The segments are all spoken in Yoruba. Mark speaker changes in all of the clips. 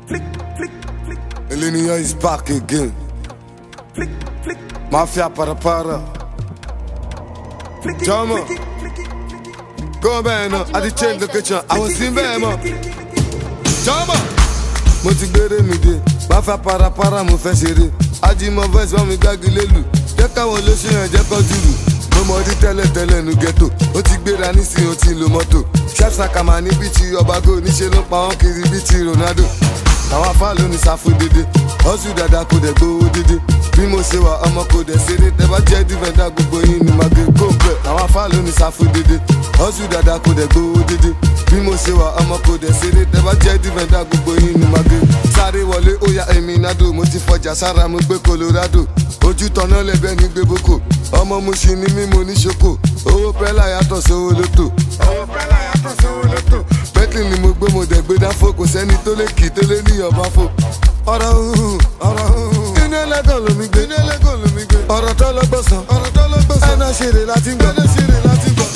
Speaker 1: Elenia is back again. Mafia para para. Jama. Go bẹ́ẹ̀ náà, a ti change location, àwọn sí bẹ́ẹ̀ mọ̀. Jama. Mo ti gbére mi dé, Mafia para para mo fẹ́ ṣeré. Ajimọ voice wọn mi gbági lélu, jẹ́ káwọn olóṣèlú yẹn jẹ́ kọ́ jùlù. Mo mọ ọdí tẹ́lẹ̀ tẹ́lẹ̀ nu ghetto, ó ti gbéra nísìnyí ó ti lo mọ́tò. Chef Sakama ní bíi ti ọbago, níṣẹ́ ló pa wọ́n kiri bíi ti Ronaldo àwọn afá ló ní sáfù dédé ọ̀sùn dada kò dẹ̀ gbowó dédé bí mo ṣe wà ọmọ kò dẹ̀ ṣeré tẹ́bá jẹ́ dìfẹ̀dá gbogbo yín ni màgé kó bẹ̀ àwọn afá ló ní sáfù dédé ọ̀sùn dada kò dẹ̀ gbowó dédé bí mo ṣe wà ọmọ kò dẹ̀ ṣeré tẹ́bá jẹ́ dìfẹ̀dá gbogbo yín ni màgé sáré wọlé ó ya èmi nádò mo ti fọjà sára mo gbé Colorado ojú tọ̀nà lẹ́bẹ̀ ní gbé boko ọmọ mo ṣì ní mímọ ní ṣoko owó pẹ́lá yàtọ̀ sówó lótò owó pẹ́lá yàtọ̀ sówó lótò bentley ni mo gbé mo dẹ̀ gbé dáfó kò sẹ́ni tó lè kì í tó lé ní ọba fò. ọ̀rọ̀ hùhù ọ̀rọ̀ hùhù inú ẹlẹ́gàn lomi gbé inú ẹlẹ́gàn lomi gbé ọ̀rọ̀ tó lọ́gbọ̀sán ọ̀rọ̀ tó lọ́gbọ̀sán ẹ̀nà ṣeré láti gbọ́ ẹ̀nà ṣeré láti gbọ́.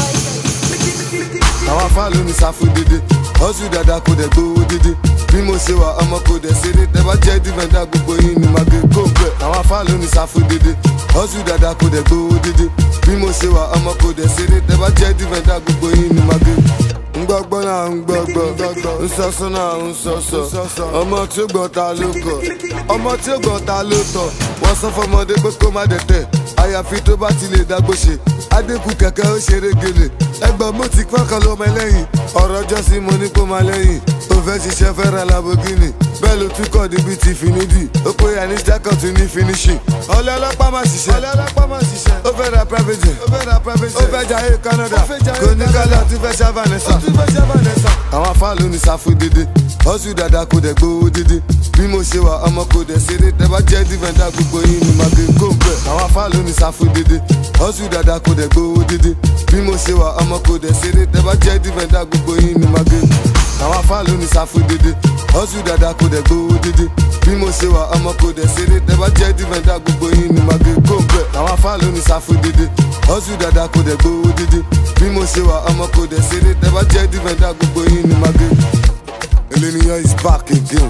Speaker 1: àwọn afá ló ní sáfù dédé ọ̀sùn dada kò dẹ̀ gbowó dédé bí mo ṣe wà ọmọ kò dẹ̀ ṣeré tẹ́bá jẹ́ dìfẹ̀dá gbogbo yín ni màgé kó bẹ̀. àwọn afá ló ní sáfù dédé ọ̀sùn dada kò dẹ̀ gbowó dédé bí mo ṣe wà ọmọ kò dẹ̀ ṣeré tẹ́bá jẹ́ dìfẹ̀dá gbogbo yín ni màgé ngbọ́gbọ́ náà ń gbọ́gbọ́ nsọ́sọ́ náà ń sọ́sọ́ ọmọ tí ó gbọ́ ta ló kọ̀ ọmọ tí ó gbọ́ ta ló tọ̀ wọ́n sọ fọmọdé pé kó má dẹ̀tẹ̀ àyàfi tó bá ti lè dágbó ṣe adékù kẹ̀kẹ́ ó ṣeré gèlè ẹgbọ́n mo ti pọ́kàn lọ́mọ ẹlẹ́yìn ọ̀rọ̀ jọ́sí mo ní kó má lẹ́yìn ó fẹ́ ṣiṣẹ́ fẹ́ ra Lamborghini bẹ́ẹ̀ ló tún kọ́ níbi ti finidi ó pé yanis jacob ní finishing ọlẹ́ ọlọ́pàá má ṣiṣẹ́ ọlẹ́ ọlọ́pàá má ṣiṣẹ́ ó fẹ́ ra private jet ó fẹ́ ra private jet ó fẹ́ jayé Canada kò ní kálá tí fẹ́ ṣá Vanessa àwọn afá ló ní sáfù dédé ọ̀sùn dada kò dẹ̀ gbowó dédé bí mo ṣe wà ọmọ kò dẹ̀ ṣeré tẹ́bá jẹ́ dìfẹ̀dá gbogbo yín ni màgé kó bẹ̀ àwọn afá ló ní sáfù dédé ọ̀sùn dada kò dẹ̀ gbowó dédé bí mo ṣe wà ọmọ kò dẹ̀ ṣeré tẹ́bá jẹ́ dìfẹ̀dá gbogbo yín ni màgé àwọn afá ló ní sáfù dédé ọ̀sùn dada kò dẹ̀ gbowó dédé bí mo ṣe wà ọmọ kò dẹ̀ ṣeré tẹ́bá jẹ́ dìfẹ̀dá gbogbo yín ni màgé kó bẹ̀ àwọn afá ló ní sáfù dédé ọ̀sùn dada kò dẹ̀ gbowó dédé bí mo ṣe wà ọmọ kò dẹ̀ ṣeré tẹ́bá jẹ́ dìfẹ̀dá gbogbo yín ni màgé. Elenia is back again.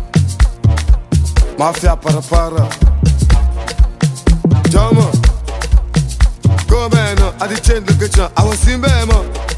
Speaker 1: Mafia para para. Jama. Go bẹ́ẹ̀ náà, a ti change location, àwọn sí bẹ́ẹ̀ mọ̀.